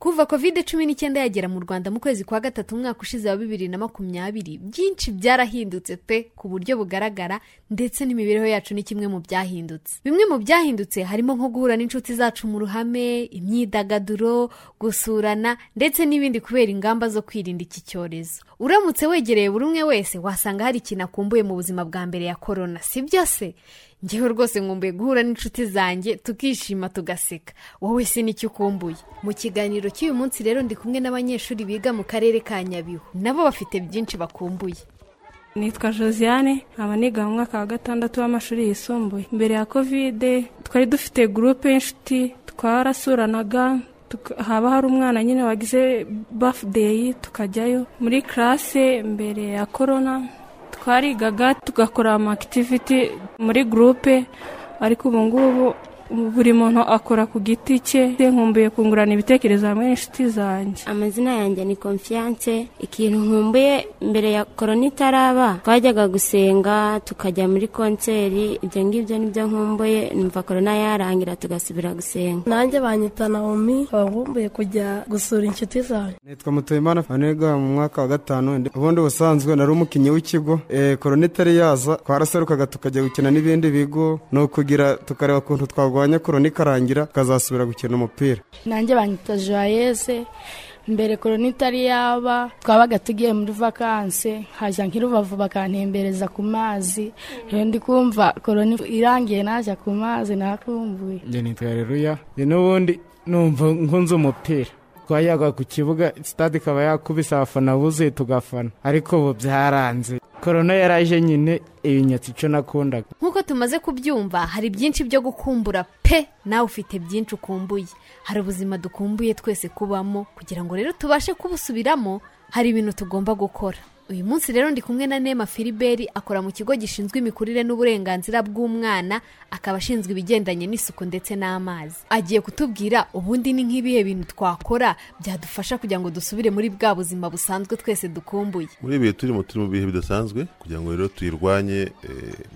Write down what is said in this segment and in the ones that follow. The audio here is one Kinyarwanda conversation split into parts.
kuva covid cumi n'icyenda yagera mu rwanda mu kwezi kwa gatatu umwaka ushize wa bibiri na makumyabiri byinshi byarahindutse pe ku buryo bugaragara ndetse n'imibereho yacu ni kimwe mu byahindutse bimwe mu byahindutse harimo nko guhura n'inshuti zacu mu ruhame imyidagaduro gusurana ndetse n'ibindi kubera ingamba zo kwirinda iki cyorezo uramutse wegereye buri umwe wese wasanga hari ikintu akumbuye mu buzima bwa mbere ya korona si byo se ngewe rwose nkumbuye guhura n'inshuti zanjye tukishima tugaseka wowe si n'icyo ukumbuye mu kiganiro cy'uyu munsi rero ndi kumwe n'abanyeshuri biga mu karere ka nyabihu nabo bafite byinshi bakumbuye nitwa josiane nkaba niga mu mwaka wa gatandatu w'amashuri yisumbuye mbere ya kovide twari dufite gurupe y'inshuti twarasuranaga haba hari umwana nyine wagize bafudeyi tukajyayo muri karase mbere ya korona twarigaga tugakora amakitiviti muri gurupe ariko ubu ngubu buri muntu akora ku giti cye nkumbuye kungurana ibitekerezo hamwe n'inshuti zanjye amazina yanjye ni konfiyanse ikintu nkumbuye mbere ya korona itaraba twajyaga gusenga tukajya muri konseri ibyo ngibyo nibyo nkumbuye numva korona yarangira tugasubira gusenga nanjye banyita nawomi nkaba nkumbuye kujya gusura inshuti zanjye nitwa mutuyimana fanirwa mu mwaka wa gatanu ubundi ubusanzwe nari umukinnyi w'ikigo korona itari yaza twaraserukaga tukajya gukina n'ibindi bigo ni ukugira tukareba ukuntu twagwa korona ikarangira tukazasubira gukina umupira nanjye banyita joyeze mbere korona itari yaba twabaga tugiye muri vakanse nkajya nk'irubavu bakantembereza ku mazi rero ndi kumva korona irangiye najya ku mazi nakumbuye njye nitwa reruya n'ubundi numva nkunze umupira twayaga ku kibuga sitade ikaba yakubise abafana buzuye tugafana ariko ubu byaranze korona yaraje nyine ibinyatsi icyo nakundaga nk'uko tumaze kubyumva hari byinshi byo gukumbura pe nawe ufite byinshi ukumbuye hari ubuzima dukumbuye twese kubamo kugira ngo rero tubashe kubusubiramo hari ibintu tugomba gukora uyu munsi rero ndi kumwe na nema filiberi akora mu kigo gishinzwe imikurire n'uburenganzira bw'umwana akaba ashinzwe ibigendanye n'isuku ndetse n'amazi agiye kutubwira ubundi ni nk'ibihe bintu twakora byadufasha kugira ngo dusubire muri bwa buzima busanzwe twese dukumbuye muri ibi bihe turimo turi mu bihe bidasanzwe kugira ngo rero tuyirwanye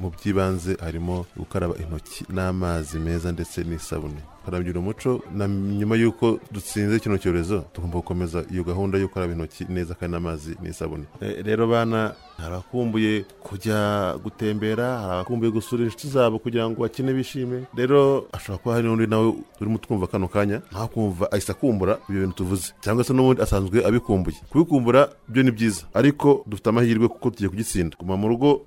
mu by'ibanze harimo gukaraba intoki n'amazi meza ndetse n'isabune karagira umuco na nyuma y'uko dutsinze kino cyorezo tugomba gukomeza iyo gahunda yo gukaraba intoki neza kandi n'amazi n'isabune rero bana hari abakumbuye kujya gutembera hari abakumbuye gusura inshuti zabo kugira ngo bakine bishime rero ashobora kuba hari n'undi nawe urimo twumva kano kanya ntakumva ahise akumbura ibyo bintu tuvuze cyangwa se n'ubundi asanzwe abikumbuye kubikumbura byo ni byiza ariko dufite amahirwe kuko tugiye kugitsinda guma mu rugo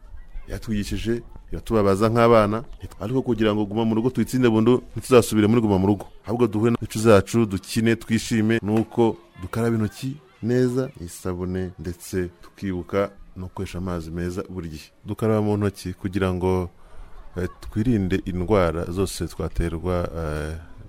yatwigishije iratubabaza nk'abana ariko kugira ngo guma mu rugo tuyitsinde bundu ntituzasubire muri guma mu rugo ahubwo duhure n'inshuti zacu dukine twishime nuko dukaraba intoki neza isabune ndetse tukibuka no gukoresha amazi meza buri gihe dukaraba mu ntoki kugira ngo twirinde indwara zose twaterwa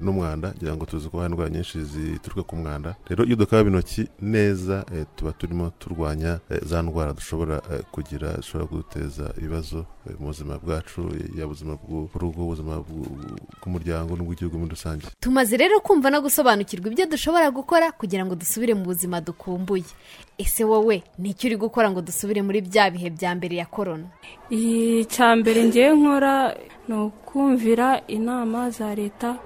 n'umwanda kugira ngo tuzi ko hari indwara nyinshi zituruka ku mwanda rero iyo dukaraba intoki neza tuba turimo turwanya za ndwara dushobora kugira zishobora kuduteza ibibazo mu buzima bwacu yaba ubuzima bw'urugo ubuzima bw'umuryango n'ubw'igihugu muri rusange tumaze rero kumva no gusobanukirwa ibyo dushobora gukora kugira ngo dusubire mu buzima dukumbuye ese wowe ni icyo uri gukora ngo dusubire muri bya bihe bya mbere ya korona icya mbere ngewe nkora ni ukumvira inama za leta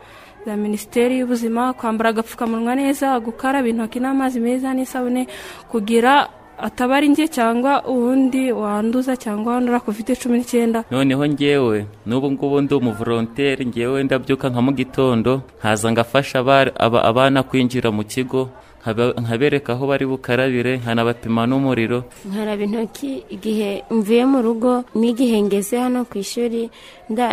za minisiteri y'ubuzima kwambara agapfukamunwa neza gukaraba intoki n'amazi meza n'isabune kugira ataba ari njye cyangwa uwundi wanduza cyangwa wandura kovide cumi n'icyenda noneho ngewe n'ubu ngubu ndi umuvoronteri ngewe ndabyuka nka mu gitondo nkaza ngafasha abana kwinjira mu kigo nkabereka aho bari bukarabire nkanabapima n'umuriro nkaraba intoki igihe mvuye mu rugo n'igihe ngeze hano ku ishuri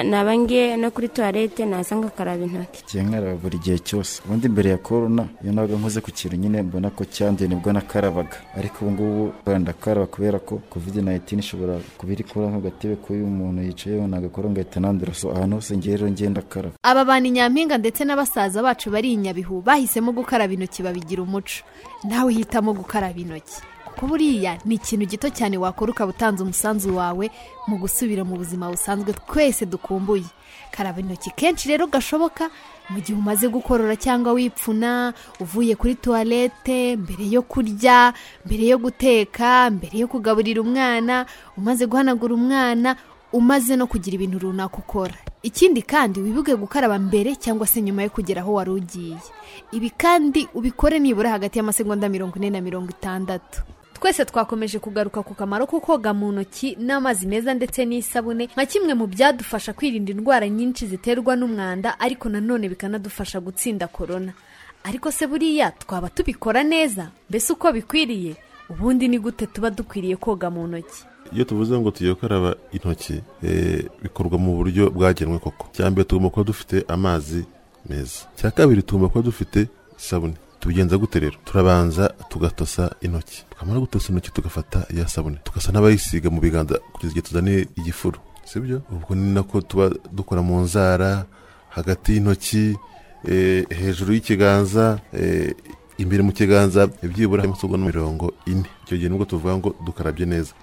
naba ngiye no kuri tuwarete naza ngakaraba intoki ngiye nkaraba buri gihe cyose ubundi mbere ya korona iyo nabaga nkoze ku kintu nyine mbona ko cyanduye nibwo nakarabaga ariko ubu ngubu ndakaraba kubera ko covid nayitini ishobora kuba iri kubura nk'agatebe k'uyu muntu yicayeho nagakora ngahita nandura so ahantu hose ngiye rero ngenda akaraba aba bantu nyampinga ndetse na basaza bacu bari i nyabihu bahisemo gukaraba intoki babigira umuco nawe hitamo gukaraba intoki kuko buriya ni ikintu gito cyane wakora ukaba utanze umusanzu wawe mu gusubira mu buzima busanzwe twese dukumbuye karaba intoki kenshi rero gashoboka mu gihe umaze gukorora cyangwa wipfuna uvuye kuri tuwarete mbere yo kurya mbere yo guteka mbere yo kugaburira umwana umaze guhanagura umwana umaze no kugira ibintu runaka ukora ikindi kandi wibuke gukaraba mbere cyangwa se nyuma yo kugera aho wari ugiye ibi kandi ubikore nibura hagati y'amasegonda mirongo ine na mirongo itandatu twese twakomeje kugaruka ku kamaro ko koga mu ntoki n'amazi meza ndetse n'isabune nka kimwe mu byadufasha kwirinda indwara nyinshi ziterwa n'umwanda ariko nanone bikanadufasha gutsinda korona ariko se buriya twaba tubikora neza mbese uko bikwiriye ubundi ni gute tuba dukwiriye koga mu ntoki iyo tuvuze ngo tugiye gukaraba intoki eh, bikorwa mu buryo bwagenwe koko icya mbere tugomba kuba dufite amazi meza icya kabiri tugomba kuba dufite isabune tubigenza gute rero turabanza tugatosa intoki twamara gutosa intoki tugafata ya sabune tugasa n'abayisiga mu biganza kugeza igihe tuzaniye igifuru sibyo ubwo ni nako tuba dukora mu nzara hagati y'intoki eh, hejuru y'ikiganza eh, imbere mu kiganza byibura amasegonda mirongo ine icyo gihe nibwo tuvuga ngo dukarabye neza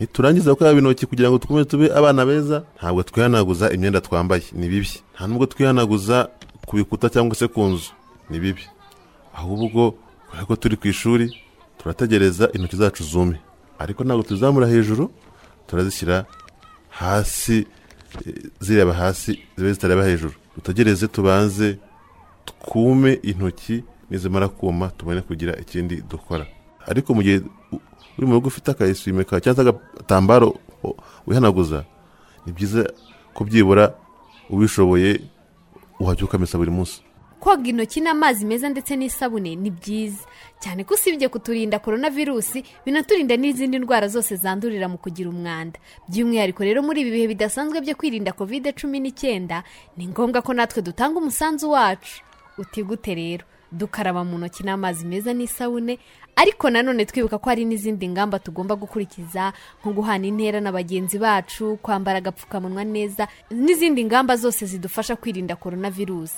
niturangiza gukaraba intoki kugira ngo dukomeze tube abana beza ntabwo twihanaguza imyenda twambaye ni bibi nta nubwo twihanaguza ku bikuta cyangwa se ku nzu ni bibi ahubwo kubera ko turi ku ishuri turategereza intoki zacu zume ariko ntabwo tuzamura hejuru turazishyira hasi eh, zireba hasi zibe zitareba hejuru dutegereze tubanze twume intoki nizimara kuma tubone kugira ikindi dukora ariko mu gihe u- uri mu rugo ufite akayiswime kawe cyangwa se agatambaro o- wihanaguza ni byiza ko byibura ubishoboye wajya ukamesa buri munsi koga intoki n'amazi meza ndetse n'isabune ni byiza cyane ko usibye kuturinda korona virusi binaturinda n'izindi ndwara zose zandurira mu kugira umwanda by'umwihariko rero muri ibi bihe bidasanzwe byo kwirinda kovide cumi n'icyenda ni ngombwa ko natwe dutanga umusanzu wacu utigute rero dukaraba mu ntoki n'amazi meza n'isabune ariko nanone twibuka ko hari n'izindi ngamba tugomba gukurikiza nko guhana intera na bagenzi bacu kwambara agapfukamunwa neza n'izindi ngamba zose zidufasha kwirinda korona virusi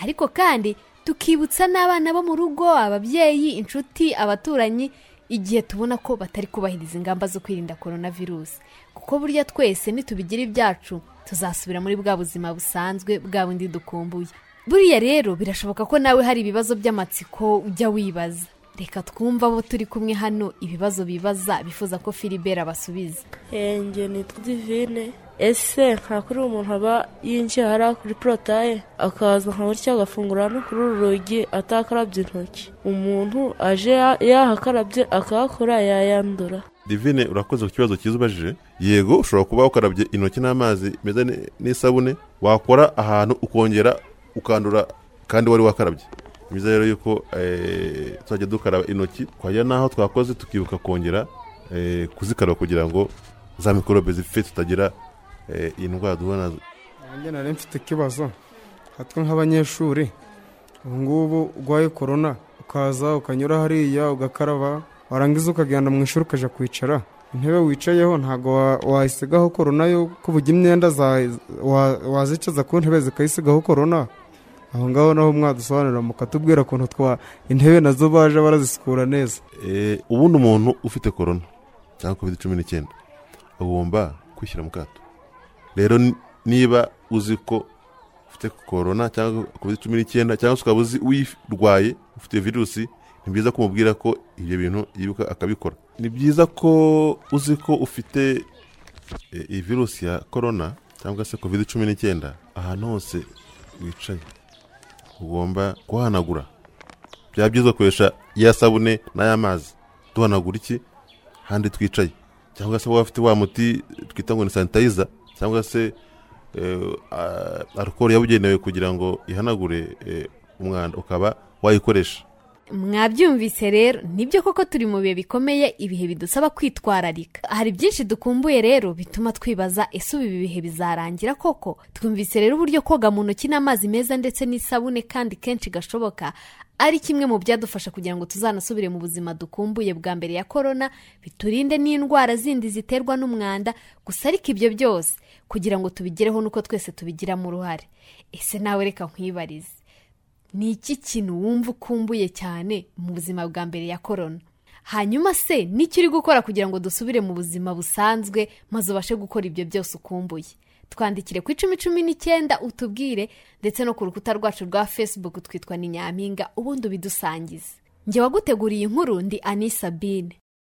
ariko kandi tukibutsa n'abana bo mu rugo ababyeyi inshuti abaturanyi igihe tubona ko batari kubahiriza ingamba zo kwirinda korona virusi kuko burya twese nitubigira ibyacu tuzasubira muri bwa buzima busanzwe bwa bundi dukumbuye buriya rero birashoboka ko nawe hari ibibazo by'amatsiko ujya wibaza reka twumva abo turi kumwe hano ibibazo bibaza bifuza ko filibert abasubiza njye nitwa divine ese nta kuri umuntu aba yinjiye hariya kuri porotaye akaza nka gutya agafungura no kuri uru rugi atakarabye intoki umuntu aje ya- yahakarabye akahakora yayandura divine urakoze ku kibazo cyiza ubajije yego ushobora kuba ukarabye intoki n'amazi meza ni- n'isabune wakora ahantu ukongera ukandura kandi wari wakarabye ni byiza rero yuko eh, tuzajya dukaraba intoki twajya n'aho twakoze tukibuka kongera eh, kuzikaraba kugira ngo za mikorobe zipfe tutagira eh, indwara duhura nazo nanjye nari mfite ikibazo hatwe nk'abanyeshuri ubu ngubu urwaye korona ukaza ukanyura hariya ugakaraba warangiza ukagenda mu ishuri ukajya kwicara intebe wicayeho ntabwo wa- wayisigaho korona yo kubuga imyenda za- wa- wazicaza ku ntebe zikayisigaho korona aho ngaho naho mwadusobanurira mukatubwira ukuntu twa intebe nazo baje barazisukura neza Eh, ubundi umuntu ufite korona cyangwa covid cumi n'icyenda agomba kwishyira mu kato rero n- niba uzi ko ufite korona cyangwa covid cumi n'icyenda cyangwa se ukaba uzi uyirwaye ufite virusi ni byiza kumubwira ko ibyo bintu yibuka akabikora ni byiza ko uzi ko ufite eh, iyi virusi ya korona cyangwa se covid cumi n'icyenda ahantu hose wicaye ugomba kuhanagura byaba byiza gukoresha ya sabune n'ay'amazi duhanagura iki handi twicaye cyangwa se waba ufite wa muti twita ngo ni sanitayiza cyangwa se eh, a- alukoro yabugenewe kugira ngo ihanagure eh, umwanda ukaba wayikoresha mwabyumvise rero nibyo koko turi mu bihe bikomeye ibihe bidusaba kwitwararika hari byinshi dukumbuye rero bituma twibaza ese ubu ibi bihe bizarangira koko twumvise rero uburyo koga mu ntoki n'amazi meza ndetse n'isabune kandi kenshi gashoboka ari kimwe mu byadufasha kugira ngo tuzanasubire mu buzima dukumbuye bwa mbere ya korona biturinde n'indwara zindi ziterwa n'umwanda gusa ariko ibyo byose kugira ngo tubigereho nuko twese tubigiramo uruhare ese nawe reka nkwibarize ni iki kintu wumva ukumbuye cyane mu buzima bwa mbere ya korona hanyuma se n'icyo uri gukora kugira ngo dusubire mu buzima busanzwe maze ubashe gukora ibyo byose ukumbuye twandikire ku icumi cumi n'icyenda utubwire ndetse no ku rukuta rwacu rwa facebook twitwa ni nyampinga ubundi ubidusangize njye waguteguriye inkuru ndi ani sabine